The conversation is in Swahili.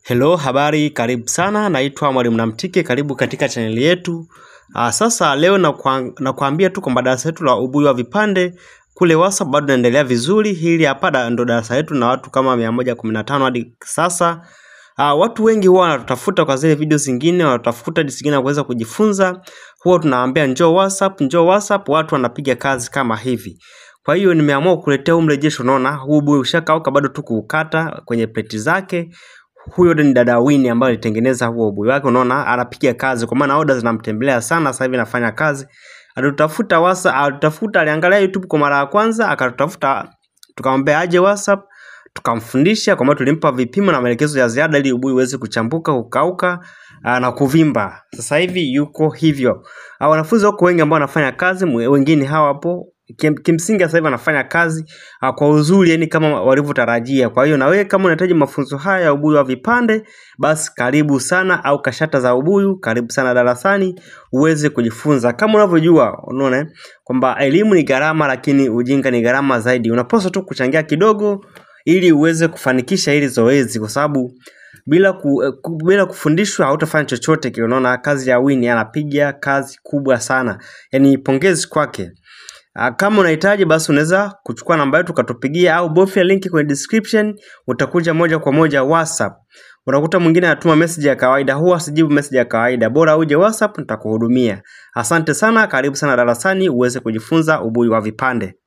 Hello, habari, karibu sana, naitwa Mwalimu Namtike, karibu katika chaneli yetu. Aa, sasa leo nakwambia tu kwamba darasa letu la ubuyu wa vipande kule WhatsApp bado naendelea vizuri. Hili hapa ndo darasa letu na watu kama 115 hadi sasa. Aa, watu wengi huwa wanatutafuta kwa zile video zingine, wanatafuta jinsi gani ya kuweza kujifunza. Huwa tunawaambia njoo WhatsApp, njoo WhatsApp, watu wanapiga kazi kama hivi. Kwa hiyo nimeamua kukuletea huu mrejesho. Unaona huu ubuyu ushakauka, bado tu kuukata kwenye pleti zake huyo ni dada Winnie ambaye alitengeneza huo ubuyu wake. Unaona anapiga kazi, kwa maana order zinamtembelea sana. Sasa hivi anafanya kazi, alitutafuta WhatsApp, alitutafuta, aliangalia YouTube kwa mara ya kwanza, akatutafuta, tukamwambia aje WhatsApp, tukamfundisha, kwa maana tulimpa vipimo na maelekezo ya ziada ili ubuyu uweze kuchambuka, kukauka na kuvimba. Sasa hivi yuko hivyo. Wanafunzi wako wengi ambao wanafanya kazi, wengine hawa hapo Kim, kimsingi sasa hivi anafanya kazi uh, kwa uzuri yani kama walivyotarajia. Kwa hiyo na wewe kama unahitaji mafunzo haya ya ubuyu wa vipande, basi karibu sana, au kashata za ubuyu, karibu sana darasani uweze kujifunza. Kama unavyojua, unaona kwamba elimu ni gharama, lakini ujinga ni gharama zaidi. Unapaswa tu kuchangia kidogo ili uweze kufanikisha hili zoezi, kwa sababu bila ku, bila kufundishwa hautafanya chochote kile. Unaona kazi ya Winnie, anapiga kazi kubwa sana, yani pongezi kwake. Kama unahitaji basi unaweza kuchukua namba yetu ukatupigia, au bofya linki kwenye description, utakuja moja kwa moja WhatsApp. Unakuta mwingine anatuma message ya kawaida, huwa sijibu message ya kawaida, bora uje WhatsApp nitakuhudumia. Asante sana, karibu sana darasani uweze kujifunza ubuyu wa vipande.